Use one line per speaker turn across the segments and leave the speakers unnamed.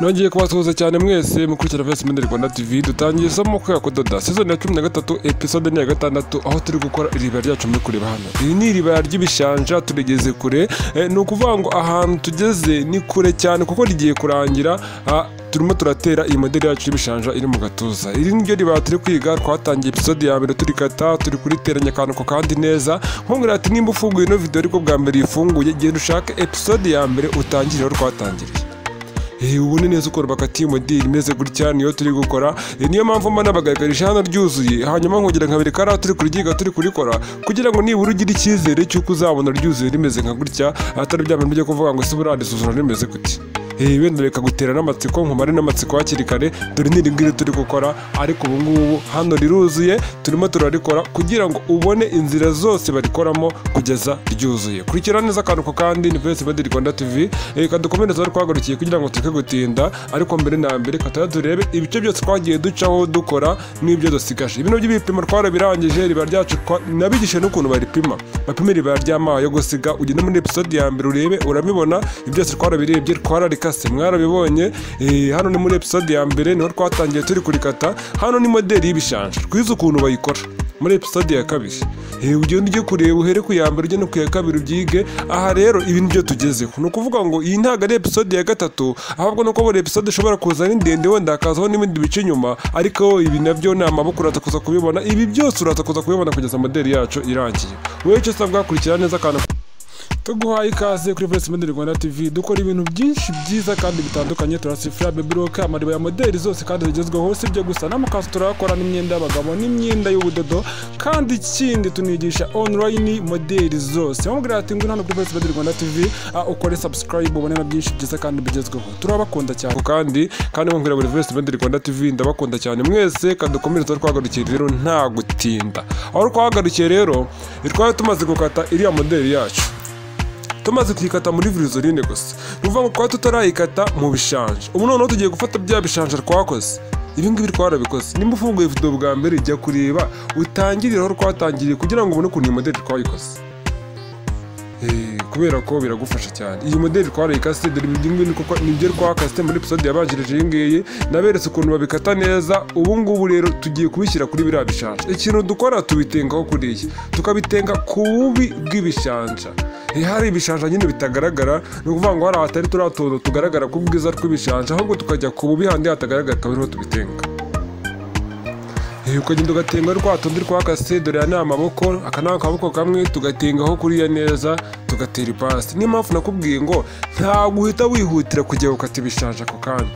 nongeye kubasuhuza cyane mwese mukurikira vice mende rwanda tv dutangiye isomo ko kudoda season ya cumi na gatatu episode ni iya gatandatu aho turi gukora iribaya ryacu muri kureba hano iri ni iribaya ry'ibishanja turigeze kure eh, ni ukuvuga ngo ahantu tugeze ni kure cyane kuko rigiye kurangira ah, turimo turatera iyi modeli yacu y'ibishanja iri mu gatuza iri niryo ribaya turi kwiga twatangiye episode ya mbere turikata turi kuriteranya akantu ko kandi neza nkubwira ati nimba ufunguye ino video ariko bwa mbere yifunguye genda ushake episode ya mbere utangire aho twatangiriye Eh, ubone neza ukuntu bakatiye umudiri imeze gutya niyo turi gukora Eh, niyo mpamvu mba nabagaragarisha hano ryuzuye hanyuma nkongera nkabereka ari aho turi kuryiga turi kurikora kugira ngo nibura ugire icyizere cy'uko uzabona ryuzuye rimeze nka gutya atari bya bintu byo kuvuga ngo ese burandisuzura rimeze gutya Eh, wenda reka gutera n'amatsiko nkumare n'amatsiko hakiri kare dore ni rimwe turi gukora ariko ubu ngubu hano riruzuye turimo turarikora kugira ngo ubone inzira zose barikoramo kugeza ryuzuye kurikira neza akantu ko kandi ni vice medi rwanda tv reka dukomereze aho twahagurukiye kugira ngo tureke gutinda ariko mbere na mbere kataya turebe ibice byose twagiye ducaho dukora n'ibyo dusigaje ibintu by'ibipimo twarabirangije riba ryacu twa- nabigishije n'ukuntu baripima bapima riba ry'amazi yo gusiga ugenda muri episode ya mbere urebe urabibona ibyo byose twarabirebye twararikase mwarabibonye eh, hano ni muri episode ya mbere niho twatangiye turi kurikata hano ni modeli y'ibishanja twize ukuntu bayikora muri episode ya kabiri Eh, ugenda ujye kureba uhere ku ya mbere ujye no ku ya kabiri ubyige aha rero ibi ni byo tugezeho ni ukuvuga ngo iyi ntabwo ari episode ya gatatu ahubwo nuko buri episode ishobora kuza ari ndende wenda hakazaho n'ibindi bice inyuma ariko ibi nabyo ni amaboko uraza kuza kubibona ibi byose uraza kuza kubibona kugeza modeli yacu irangiye wowe icyo usabwa kurikira neza akantu tuguhaye ikaze kuri Voice Model Rwanda TV dukora ibintu byinshi byiza kandi bitandukanye turasifura baby look amariba ya modeli zose kandi zigezweho si ibyo gusa n'amakanzu turayakora n'imyenda y'abagabo n'imyenda y'ubudodo kandi ikindi tunigisha online modeli zose wamubwira ati ngwino hano kuri Voice Model Rwanda TV ah, ukore subscribe ubone na byinshi byiza kandi bigezweho turabakunda cyane kandi kandi wamubwira buri Voice Model Rwanda TV ndabakunda cyane mwese kandi dukomereze aho twahagarukiye rero nta gutinda aho twahagarukiye rero twari tumaze gukata iriya modeli yacu tumaze kuyikata muri virizorine gusa ni ukuvuga ngo twari tutarayikata mu bishanje ubu noneho tugiye gufata bya bishanje twakoze ibi ngibi twarabikoze nimba ufunguye video bwa mbere jya kureba utangirire aho twatangiriye kugira ngo ubone ukuntu iyi modeli twayikoze Eh, kubera ko biragufasha cyane iyi modeli twarayikase dore ibi ngibi niko kwa- nibyo twakase muri episode yabanjirije iyi ngiyi naberetse ukuntu babikata neza ubu ngubu rero tugiye kubishyira kuri biriya bishanje ikintu dukora tubitengaho kuriya tukabitenga ku bubi bw'ibishanja Eh, hari ibishanja nyine bitagaragara ni ukuvuga ngo hari ahatari turiya tuntu tugaragara ku bwiza tw'ibishanja ahubwo tukajya ku bubi handi hatagaragara akaba ariho tubitenga Eh, ukagenda ugatenga rwa tundi twakase dore aya ni amaboko aka ni akaboko kamwe tugatengaho kuriya neza tugatera ipasi niyo mpamvu nakubwiye ngo ntabwo uhita wihutira kujya gukata ibishanja ako kanya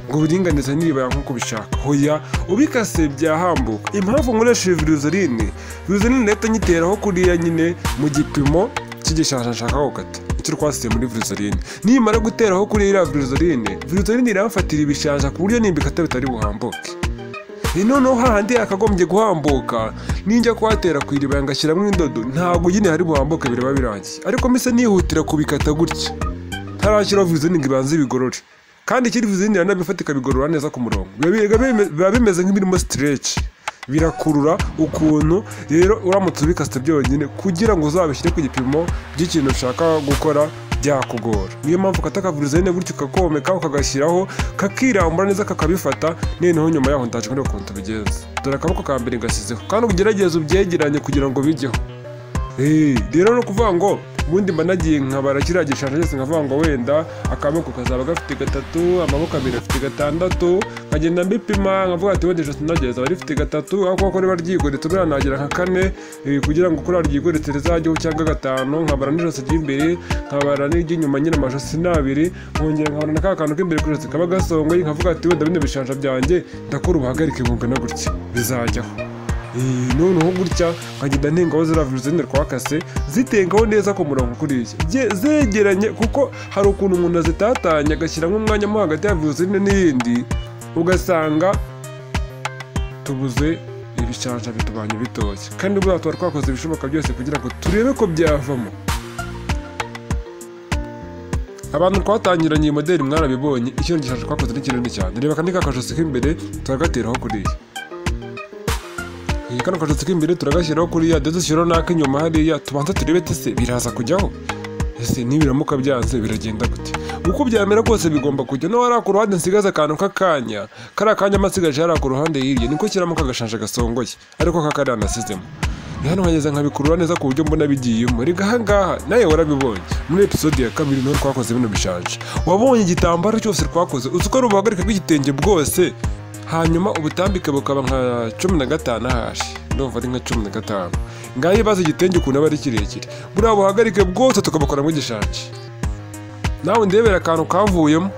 ngo uburinganize niribaya nk'uko ubishaka hoya ubikase byahambuka impamvu nkoresheje viruzeline viruzeline nahita nyiteraho kuriya nyine mu gipimo cy'igishanja nshaka gukata icyo twasiye muri viruzeline nimara guteraho kuriya iriya viruzeline viruzeline iramfatira ibishanja ku buryo nimbikata bitari buhambuke Eh, noneho hahandi yakagombye guhambuka ninjya kuhatera ku iriba ngashyiramo indodo ntabwo nyine hari buhambuke biraba birangiye ariko mise nihutira kubikata gutya ntarashyiraho vizini ngo ibanze ibigorore kandi ikiri vizini iranabifata ikabigorora neza ku murongo Biba bi- biba bimeze nk'ibirimo sitereci birakurura ukuntu rero uramutse ubikasita byonyine kugira ngo uzabishyire ku gipimo by'ikintu ushaka gukora byakugora niyo mpamvu ukata akavirizine gutyo ukakomeka ukagashyiraho kakirambura neza kakabifata noneho nyuma yaho ndaje kureba ukuntu tubigenza dore akaboko ka mbere ngashyizeho kandi ugerageze ubyegeranye kugira ngo bijyeho Eh, rero ni ukuvuga ngo ubundi mba nagiye nkabara kiriya gishanja cyose nkavuga ngo wenda akaboko kazaba gafite gatatu amaboko abiri afite gatandatu nkagenda mbipima nkavuga ati wenda ijosi nageze aba rifite gatatu aho kuko riba ryigoretse buriya nagira nka kane eh, kugira ngo kuriya ryigoretse rizajyeho cyangwa gatanu nkabara n'ijosi ry'imbere nkabara n'iry'inyuma nyine amajosi ni abiri nkongera nkabara na ka kantu k'imbere ku ijosi kaba gasongoye nkavuga ati wenda bino bishanja byanjye ndakora ubuhagarike bungana gutya bizajyaho Eh, noneho gutya nkagenda ntengaho ziriya virusine twakase zitengaho neza ku murongo kuriya Ze- zegeranye kuko hari ukuntu umuntu azitatanya agashyiramo umwanya mo hagati ya virusine n'iyindi ugasanga tubuze ibishanja bitubanye bitoshye kandi buriya tuba twakoze ibishoboka byose kugira ngo turebe ko byavamo abantu twatangiranye iyi modeli mwarabibonye ikintu gishanja twakoze ni kinini cyane reba akandi kakajosi k'imbere turagateraho kuriya iyi kano kajosi k'imbere turagashyiraho kuriya ndetse ushyiraho n'ak'inyuma hariya tubanza turebe tese biraza kujyaho ese nibiramuka byanze biragenda gute uko byamera kose bigomba kujya no hariya ku ruhande nsigaze akantu k'akanya kariya kanya amasigaje hariya ku ruhande hirya niko kiramuka agashanje gasongoye ariko kakariya nasizemo ni hano hageze nkabikurura neza ku buryo mbona bigiyemo rega ahangaha nawe warabibonye muri episode ya kabiri niho twakoze bino bishaje wabonye igitambaro cyose twakoze uzi ko ari ubuhagarike bw'igitenge bwose hanyuma ubutambike bukaba nka cumi na gatanu ahashi ndumva ari nka cumi na gatanu ngaho ibibazo igitenge ukuntu aba ari kirekire buriya buhagarike bwose tukabukoramo igishanje nawe ndebera akantu kavuyemo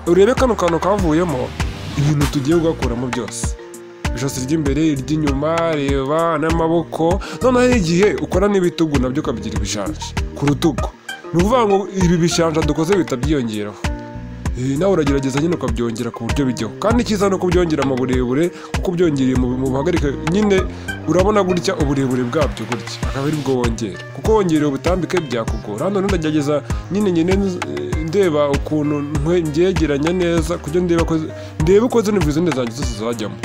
urebe kano kantu kavuyemo ibintu tugiye kugakuramo byose ijosi ry'imbere iry'inyuma reba n'amaboko noneho igihe ukora n'ibitugu nabyo ukabigira ibishanje ku rutugu ni ukuvuga ngo ibi bishanja dukoze bihita byiyongeraho Eh, nawe uragerageza nyine ukabyongera ku buryo bijyaho kandi icyiza ni ukubyongera mu burebure kuko ubyongereye mu mu buhagarike nyine urabona gutya uburebure bwabyo gutya akaba ari bwo wongera kuko wongereye ubutambike byakugora hano rero ndagerageza nyine nyine eh, ndeba ukuntu ntwe mbyegeranya neza kugira ngo ndebe ko ndebe uko zino vizine zanjye zose zajyamo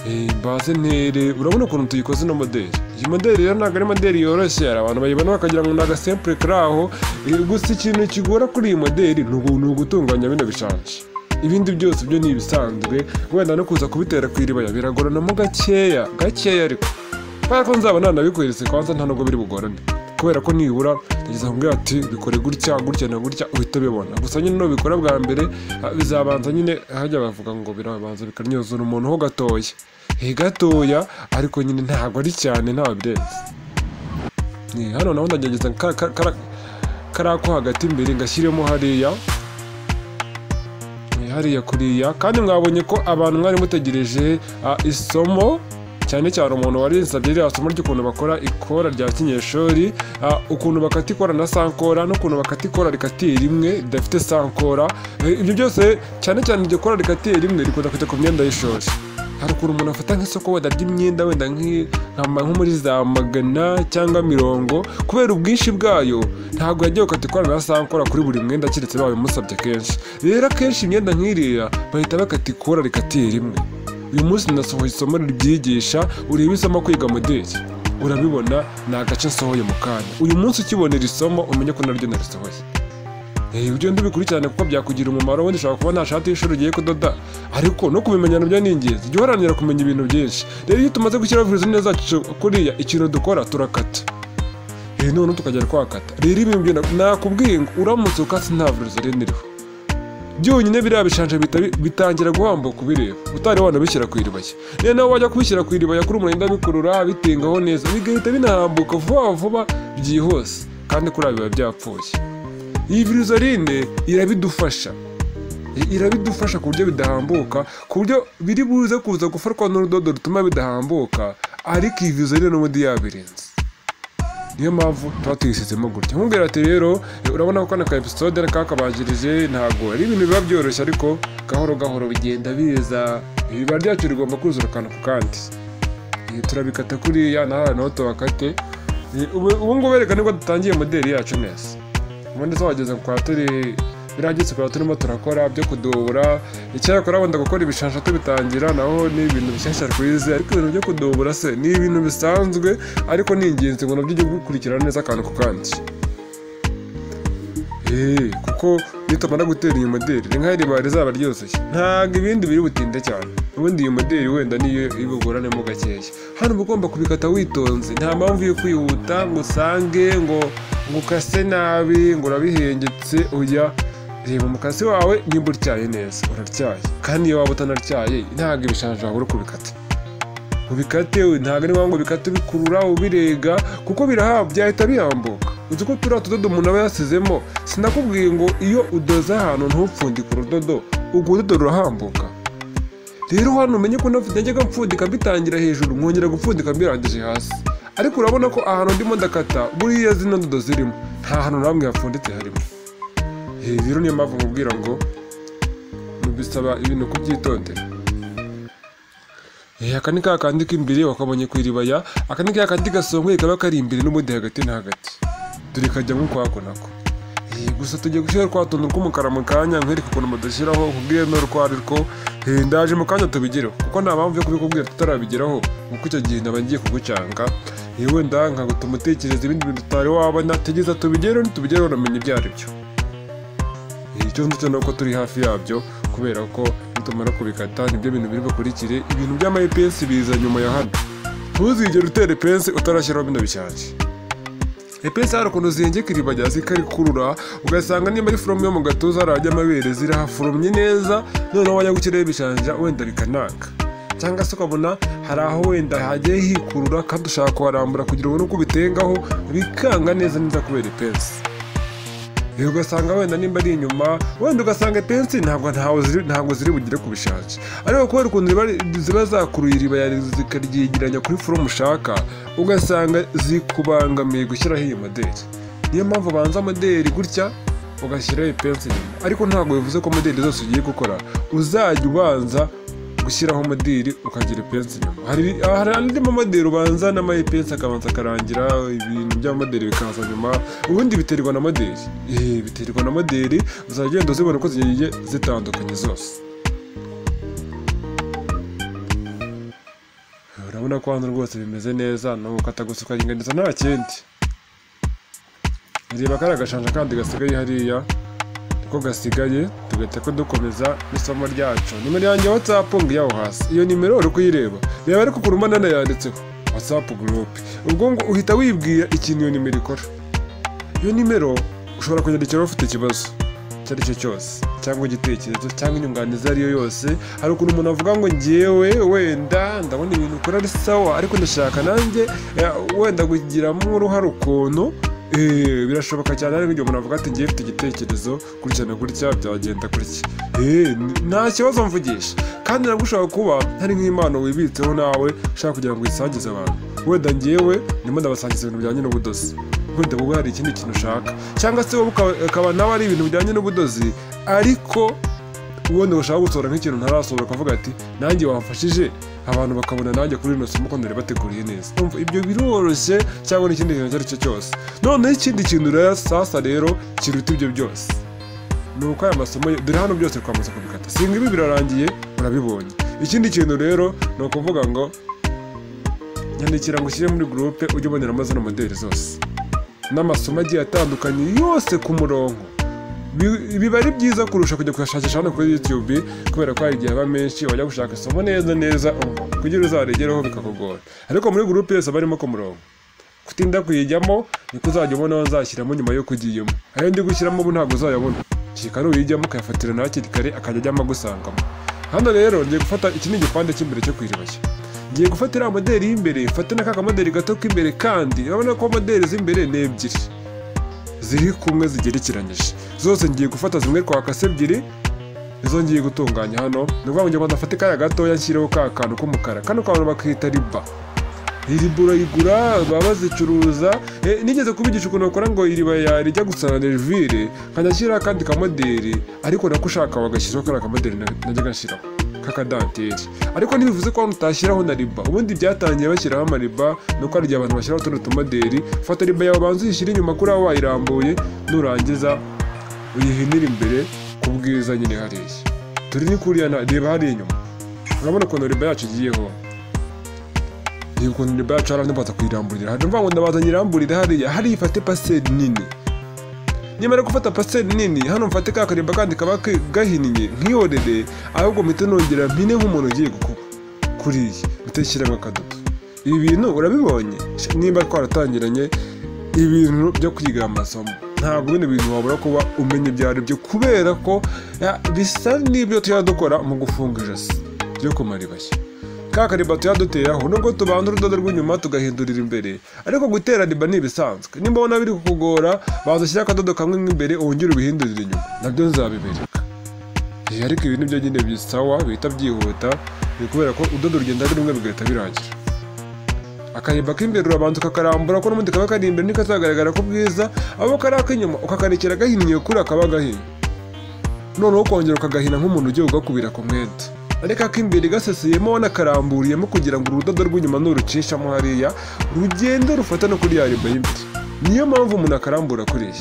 Eh, baze ntere urabona ukuntu tuyikoze ino modeli iyi modeli rero ntabwo ari modeli yoroshye hari abantu bayibona bakagira ngo ni agasempure kari aho Eh, gusa ikintu kigora kuri iyi modeli ni ugu- ni ugutunganya bino bishanje ibindi byose byo ni ibisanzwe wenda no kuza kubitera ku iribaya biragoranamo gakeya gakeya ariko kubera ko nzaba nanabikweretse kwanza nta nubwo biri bugorane kubera ko nibura yageza kumbwira ati bikore gutya gutya na gutya uhita ubibona gusa nyine nubikora bwa mbere ah, bizabanza nyine hajya bavuga ngo birabanza bikarnyuzura umuntu ho gatoya Eh, gatoya ariko nyine ntabwo ari cyane ntawe birenze Ni hano naho ndagerageza ka- ka- kara- kariya ko hagati imbere ngashyiremo hariya Eh, hariya kuriya kandi mwabonye ko abantu mwari mutegereje ah, isomo cyane cyane umuntu warinsabye ririya somo ry'ukuntu bakora ikora rya kinyeshuri ah, ukuntu bakata ikora na sankora n'ukuntu bakata ikora rikatiye rimwe ridafite sankora Eh, ibyo byose cyane cyane iryo kora rikatiye rimwe rikunda kujya ku myenda y'ishuri hari ukuntu umuntu afata nk'isoko wenda ry'imyenda wenda nk'i- nkama- nko muri za magana cyangwa mirongo kubera ubwinshi bwayo ntabwo yagiye gukata ikorana na sankora kuri buri mwenda keretse babimusabye kenshi rero akenshi imyenda nk'iriya bahita bakata ikora rikatiye rimwe uyu munsi nasohoye isomo ribyigisha urebe isomo kwiga modeli urabibona ni agace nsohoye mu kanya uyu munsi ukibonera isomo umenye ko naryo narisohoye Eh, ibyo ndibikurikirane kuko byakugira umumaro wenda ushobora kuba nta shati y'ishuri ugiye kudoda ariko no kubimenyana byo ni ingenzi jya uharanira kumenya ibintu byinshi rero iyo tumaze gushyiraho viruzine zacu kuriya ikintu dukora turakata Eh, noneho tukagera twakata rero ibintu byo na- nakubwiye ngo uramutse ukase nta viruzine iriho byonyine biriya bishanje bihita bi- bitangira guhambuka ubireba utari wanabishyira ku iribaya rero nawe wajya kubishyira ku iribaya kuri umurinda bikurura bitingaho neza bigahita binahambuka vuba vuba byihuse kandi kuri biba byapfuye iyi virizarine irabidufasha I- irabidufasha ku buryo bidahambuka ku buryo biri buze kuza gufatwa n'urudodo rutuma bidahambuka ariko iyi virizarine n'ubundi yabirinze niyo mpamvu tuba tuyisizemo gutya nkubwira ati rero eh, urabona ko kano ka episode kakabanjirije ntabwo ari ibintu biba byoroshye ariko gahoro gahoro bigenda biza ibiba ryacu rigomba kuzura akantu ku kandi Eh, turabikata kuriya nahara naho tubakate Eh, ubu ubu ngubu reka nibwo dutangiye modeli yacu neza ubundi se wageze kwa turi birageze kwa turimo turakora byo kudubura icyakora wenda gukora ibishasha tubitangira naho ni ibintu bishyashya twize ariko ibintu byo kudubura se ni ibintu bisanzwe ariko ni ingenzi ngo nabyo ujye gukurikirana neza akantu ku kandi Eh, kuko nitumara gutera iyi modeli ni nk'aho iriba rizaba ryoroshye ntabwo ibindi biri butinde cyane ubundi iyi modeli wenda niyo ibigoranemo gakeya hano uba ugomba kubikata witonze nta mpamvu yo kwihuta ngo usange ngo ngo ukase nabi ngo urabihengetse oya reba umukasi wawe nimba utyaye neza uraryaye kandi iyo waba utanaryaye ntabwo ibishanje wabura uko ubikata ubikate ntabwo ari ngombwa ubikate bikurura ubirega kuko birahabwa byahita bihambuka uzi ko turiya tudodo umuntu aba yasizemo sinakubwiye ngo iyo udoze ahantu ntupfundike urudodo urwo rudodo rurahambuka rero hano umenye ko nafite najyaga mpfundika mbitangira hejuru nkongera gupfundika mbirangije hasi ariko urabona ko ahantu ndimo ndakata buriya zino ndodo zirimo nta hantu na hamwe hapfunditse harimo Eh, rero niyo mpamvu nkubwira ngo bisaba ibintu kubyitondera Eh, aka ni ka kandi k'imbere wakabonye ku iribaya aka ni ka kandi gasongoye kaba kari imbere n'ubundi hagati na hagati dore kajyamo ukwako nako Eh, gusa tugiye gushyiraho twa tuntu tw'umukara mu kanya nkwereka ukuntu badashyiraho nkubwire n'urwo ari rwo Eh, ndaje mu kanya tubigereho kuko nta mpamvu yo kubikubwira tutarabigeraho kuko icyo gihe ndaba ngiye kugucanga yewe ndanga ngo tumutekereze ibindi bintu tutari wabona tugeza tubigereho ntitubigereho unamenye ibyo ari byo icyo nzi ni uko turi hafi yabyo kubera ko nitumara kubikata nibyo bintu biri bukurikire ibintu by'ama EPS biza nyuma ya hano ntuzigere utera EPS utarashyiraho bino bishyashya EPS hari ukuntu zihengeka iriba rya zikarikurura ugasanga niba ari foromu yo mu gatuza harajya amabere zirahaforomye neza noneho wajya gukiraho ibishanja wenda bikanaka cyangwa se ukabona hari aho wenda hagiye hikurura kandi ushaka kuharambura kugira ubone uko ubitengaho bikanga neza neza kubera EPS Ibi ugasanga wenda nimba ari inyuma wenda ugasanga pensi ntabwo ntawe ziri ntabwo ziri bugere ku bishanje ariko kubera ukuntu ziba- ziba zakuruye iriba ya zikaryegeranya kuri forumu ushaka ugasanga zikubangamiye gushyiraho iyo modeli niyo mpamvu ubanza modeli gutya ugashyiraho ipensi inyuma ariko ntabwo bivuze ko modeli zose ugiye gukora uzajya ubanza gushyiraho modeli ukagira ipensi inyuma hari hari andi mamodeli ubanza n'amayipensi akabanza akarangira ibintu by'amamodeli bikaza nyuma ubundi biterwa na modeli Eh, biterwa na modeli uzagenda uzibona uko zigiye zitandukanye zose urabona ko hano rwose bimeze neza ni ugukata gusa ukaringaniza nta kindi reba kari agashanja kandi gasigaye hariya niko gasigaye tugahita ko dukomeza n'isomo ryacu nimero yanjye watsapu ngiyo aho hasi iyo nimero uri kuyireba reba ariko ku rumanana yanditseho watsapu gurupe ubwo ngo uhita wibwira ikintu iyo nimero ikora iyo nimero ushobora kunyandikiraho ufite ikibazo icyo ari cyo cyose cyangwa igitekerezo cyangwa inyunganizi iyo ari yo yose hari ukuntu umuntu avuga ngo ngewe wenda ndabona ibintu ukora ari sawa ariko ndashaka nanjye eh, wenda kugiramo uruhare ukuntu eh, birashoboka cyane ariko igihe umuntu avuga ati ngewe mfite igitekerezo gutya na gutya byagenda gutya Eh, n- nta kibazo mvugisha kandi nabwo ushobora kuba hari nk'impano wibitseho nawe ushaka kugira ngo uyisangize abantu wenda ngewe ndimo ndabasangiza ibintu bijyanye n'ubudozi wenda wowe hari ikindi kintu ushaka cyangwa se wowe ukaba- ukaba nawe ari ibintu bijyanye n'ubudozi ariko ubundi ushaka gusohora nk'ikintu ntarasohora ukavuga ati nanjye wamfashije abantu bakabona nanjye kuri rino somo ko nari bateguriye neza Urumva, ibyo biroroshye cyangwa n'ikindi kintu icyo ari cyo cyose noneho ikindi kintu rero sasa rero kiruta ibyo byose ni uko aya masomo yo- dore hano byose twamaze kubikata singa ibi birarangiye urabibonye ikindi kintu rero ni ukuvuga ngo nyandikira ngo ushyire muri gurupe ujye uboneramo zino modeli zose n'amasomo agiye atandukanye yose ku murongo Bi- biba ari byiza kurusha kujya kuyashakisha hano kuri youtube kubera ko hari igihe aba menshi wajya gushaka isomo neza neza umva, kugira uzaregereho bikakugora ariko muri gurupe yose aba arimo ku murongo kutinda kuyijyamo niko uzajya ubona aho uzashyiramo nyuma yo kugiyemo ayo ndi gushyiramo ubu ntabwo uzayabona kikari uyijyamo ukayafatira nawe hakiri kare akajya ajyamo agusangamo hano rero ngiye gufata iki ni igipande cy'imbere cyo kwiribashya ngiye gufata iriya modeli y'imbere mfate na ka modeli gato k'imbere kandi urabona ko modeli z'imbere ni ebyiri ziri kumwe zigerekeranyije zose ngiye gufata zimwe twakase ebyiri izo ngiye gutunganya hano ni ukuvuga ngo njye ngo ndafate kariya gatoya nshyireho ka kantu k'umukara kano kantu bakita riba iriba urayigura baba bazicuruza Eh, nigeze kubigisha ukuntu bakora ngo iriba yarijya gusa na nerivire nkajya nshyiraho akandi kamoderi ariko nako ushaka wagashyiraho kariya kamoderi na- najyaga nshyiraho k'akadanteri ariko ntibivuze ko hano utashyiraho na riba ubundi byatangiye bashyiraho amariba ni uko hari igihe abantu bashyiraho utundi tumoderi fata riba yawe banza uyishyire inyuma kuri aho wayirambuye nurangiza uyihinira imbere ku bwiza nyine hariya turi ni kuriya na- reba hariya inyuma urabona ukuntu riba yacu igiyeho iyi ukuntu riba yacu hari abantu baza kuyiramburira hari mvuga ngo ndabaza nyiramburire hariya hariya ifate paseri nini nyamara gufata paseri nini hano mfate ka karimba kandi kaba ke- gahinnye nkihorere ahubwo mpite nongera mpine nk'umuntu ugiye gukuba kuriya mpite nshyiramo akadodo ibi bintu urabibonye Sh- nimba twaratangiranye ibintu byo kwiga aya masomo ntabwo bino bintu wabura kuba umenya ibyo ari byo kubera ko ya, bisa n'ibyo tujya dukora mu gufunga ijosi ryo kumara ibashya ka kariba tuyaduteraho nubwo tubanza urudodo rw'inyuma tugahindurira imbere ariko gutera riba ni ibisanzwe nimba ubona biri kukugora baza ushyire akadodo kamwe nk'imbere wongere ubihindurire inyuma nabyo nzabibereka Eh, ariko ibi nibyo nyine bisawa bihita byihuta ni kubera ko udodo rugenda ari rumwe bigahita birangira akayimba k'imbere urabanza ukakarambura ko n'ubundi kaba kari imbere niko kazagaragara ko bwiza abo kari ak'inyuma ukakarekera gahinnye kuri akaba gahinnye noneho ukongera ukagahina nk'umuntu ugiye ugakubira ku mwenda ariko ak'imbere gaseseyemo wanakaramburiyemo kugira ngo urudodo rw'inyuma nurucishamo hariya rugende rufate no kuri ya riba y'imbere niyo mpamvu umuntu akarambura kuriya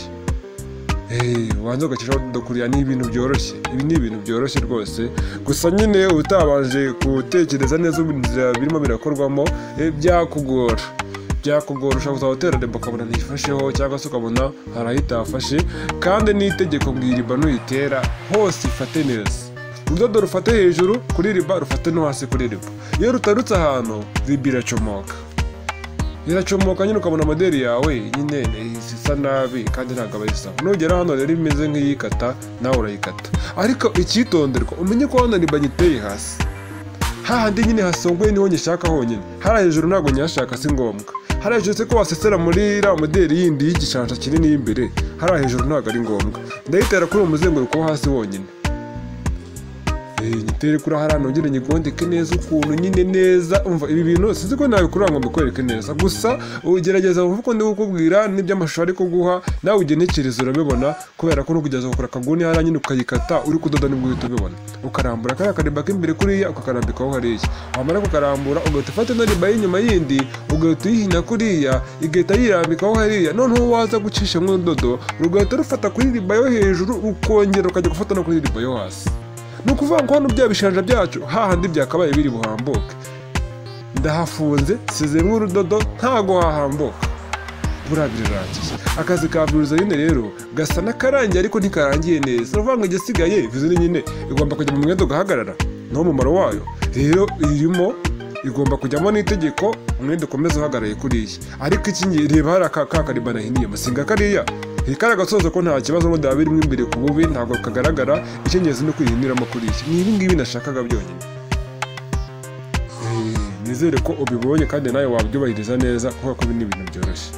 Hey, ubanza ugacishaho udodo kuriya ni ibintu byoroshye ibi ni ibintu byoroshye rwose gusa nyine utabanje gutekereza neza inzira birimo birakorwamo eh, byakugora byakugorusha uzaba uteraremba ukabona ntiyifasheho cyangwa se ukabona hari aho itafashe kandi n'itegeko bw'iriba nuyitera hose ifate neza urudodo rufate hejuru kuri riba rufate no hasi kuri riba iyo rutarutse ahantu riba iracomoka iracomoka nyine ukabona moderi yawe nyine isa nabi kandi ntabwo aba isa nugera hano rero imeze nk'iyikata nawe urayikata ariko icyitonderwa umenye ko hano riba nyiteye hasi hahandi nyine hasongoye niho nyishaka honyine hari hejuru ntabwo nyashaka si ngombwa hari hejuru se ko wasesera muri iriya moderi yindi y'igishanja kinini y'imbere hari hejuru ntabwo ari ngombwa ndayitera kuri uwo muzenguruko wo hasi wonyine nyitere kuri hariya nongere nyigondeke neza ukuntu nyine neza umva ibi bintu sinzi ko nabikora ngo mbikwereke neza gusa ugerageza wumve uko ndi kukubwira n'iby'amashusho ari kuguha nawe ugenekereza urabibona kubera ko nukugeza gukora akaguni hariya nyine ukayikata uri kudoda nibwo uhita ubibona ukarambura kariya karimba k'imbere kuriya ukakarambikaho hariya wamara kukarambura ugahita ufata ino riba y'inyuma yindi ugahita uyihina kuriya igahita yirambikaho hariya noneho waza gucisha nk'urudodo rugahita rufata kuri riba yo hejuru ukongera ukajya gufata no kuri riba yo hasi ni ukuvuga ngo hano bya bishanja byacu hahandi byakabaye biri buhambuke ndahafunze sizemo urudodo ntago hahambuka buriya birarangiye akazi ka buriza nyine rero gasa n'akarangiye ariko ntikarangiye neza ni ukuvuga ngo igisigaye vize nyine igomba kujya mu mwenda ugahagarara niwo mumaro wayo rero irimo igomba kujyamo n'itegeko umwenda ukomeza uhagaraye kuriya ariko iki ngiye reba hari aka kakarima nahiniye amasinga kariya rikara gasoza ko nta kibazo ngo ndaba birimo imbere ku bubi ntabwo kagaragara icyongereza no kwihiniramo kuri iki ni ibi ngibi nashakaga byonyine nizere ko ubibonye kandi nawe wabyubahiriza neza kubera ko ibi ni ibintu byoroshye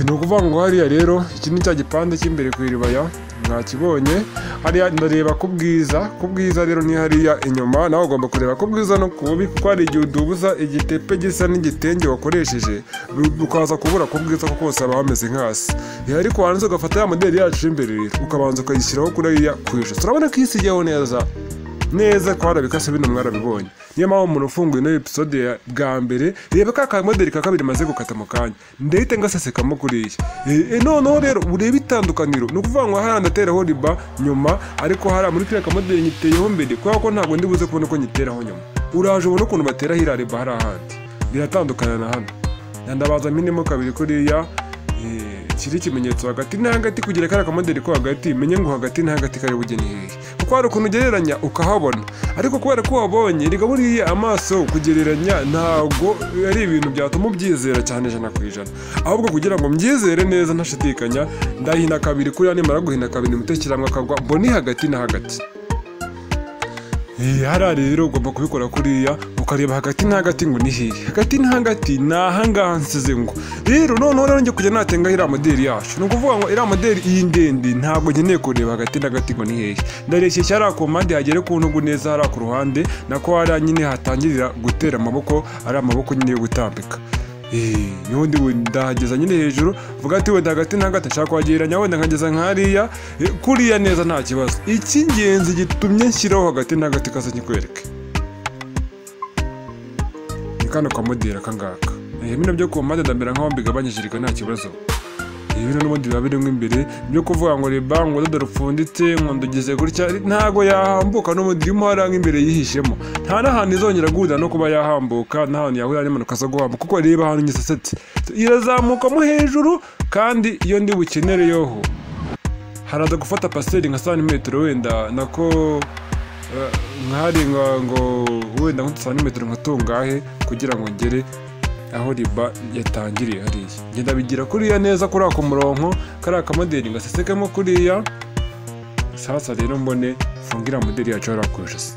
ni ukuvuga ngo hariya rero iki ni cya gipande cy'imbere ku iribaya mwakibonye hariya ndareba ku bwiza ku bwiza rero ni hariya inyuma nawe ugomba kureba ku bwiza no ku bubi kuko hari igihe udubuza igitepe gisa n'igitenge wakoresheje ukaza kubura ku bwiza kuko hose haba hameze nk'asi ariko warangiza ugafata ya moderi yacu y'imbere rero ukabanza ukayishyiraho kuriya ku ijosi turabona ko isigeho neza neza ko harabikase bino mwarabibonye niyo mpamvu umuntu ufunguye ino episode ya bwa mbere reba ka kamoderi ka kabiri maze gukata mu kanya ndahita ngasesekamo kuriya e, e, noneho rero urebe itandukaniro ni ukuvuga ngo hariya ndateraho riba nyuma ariko hariya muri kiriya kamoderi nyiteyeho mbere kubera ko ntabwo ndi buze kubona ko nyiteraho nyuma uraje ubona ukuntu bateraho iriya riba hari ahandi biratandukana na hano ndabaza mpenemo kabiri kuriya kiri ikimenyetso hagati na hagati kugira kariya kamoderi ko hagati menye ngo hagati na hagati kari bugeni hehe kuko hari ukuntu ugereranya ukahabona ariko kubera ko wabonye rigaburiye amaso kugereranya ntabwo ari ibintu byatuma ubyizera cyane ijana ku ijana ahubwo kugira ngo mbyizere neza ntashidikanya ndahina kabiri kuriya nimara guhina kabiri umutekeramwe akagwa mbone hagati na hagati hariya rero ugomba kubikora kuriya ukareba hagati na hagati ngo ni hehe hagati na hagati ni ahangaha nsize ngo rero noneho rero njye kujya natengaho iriya moderi yacu ni ukuvuga ngo iriya moderi iyi ndende ntabwo nkeneye kureba hagati na hagati ngo ni hehe ndareshyeshya hariya ku mpande hagere ku ntugu neza hariya ku ruhande nako hariya nyine hatangirira gutera amaboko ari amaboko nyine yo gutambika n'ubundi ndahageza nyine hejuru vuga ati wenda hagati na hagati nshaka kuhagereranya wenda nkageza nk'ariya kuriya neza nta kibazo icy'ingenzi gitumye nshyiraho hagati na hagati kaze nkikwereke ni kano kamoderi aka ngaka bino byo ku mpande ndamera nk'aho mbigabanyishijwe nta kibazo bino n'ubundi biba birimo imbere byo kuvuga ngo reba ngo udodo rupfunditse ngo ndugize gutya ntabwo yahambuka n'ubundi irimo hariya nk'imbere yihishemo nta n'ahantu izongera guhurira no kuba yahambuka n'ahantu yahurira n'impanuka zo guhambuka kuko reba ahantu nyisesetse irazamukamo hejuru kandi iyo ndi bukenereyeho haraza gufata pasiteri nka santimetero wenda nako nkarenga ngo wenda nk'udusantimetero nka tungahe kugira ngo ngere aho riba yatangiriye hariya ngenda bigira kuriya neza kuri ako murongo kariya kamoderi gasesekemo kuriya sasa rero mbone mfungira moderi yacu hariya ku ijosi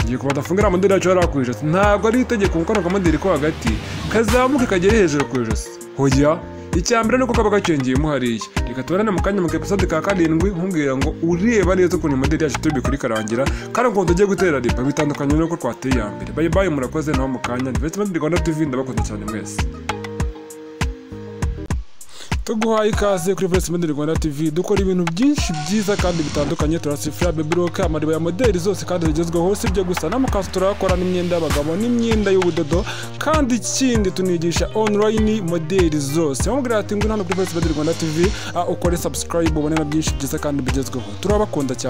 ngiye kuba ndafungira moderi yacu hariya ku ijosi ntabwo ari itegeko kuko kano kamoderi ko hagati kazamuke kagere hejuru ku ijosi hoya icya mbere ni uko kaba gacengeyemo hariya reka tubonane mu kanya mu episode ka karindwi nkubwira ngo ureba neza ukuntu moderi yacu turi bukuri karangira kandi ukuntu tugiye gutera riba bitandukanye n'uko twateye iya mbere bayi bayi murakoze naho mu kanya investment rwanda tv ndabakunda cyane mwese tuguhaye ikaze kuri Voice Media Rwanda TV dukora ibintu byinshi byiza kandi bitandukanye turasifira baby rock amariba ya modeli zose kandi zigezweho si byo gusa n'amakanzu turakora n'imyenda y'abagabo n'imyenda y'ubudodo kandi ikindi tunigisha online modeli zose bamubwira ati ngwino hano kuri Voice Media Rwanda TV ukore subscribe ubone na byinshi byiza kandi bigezweho turabakunda cyane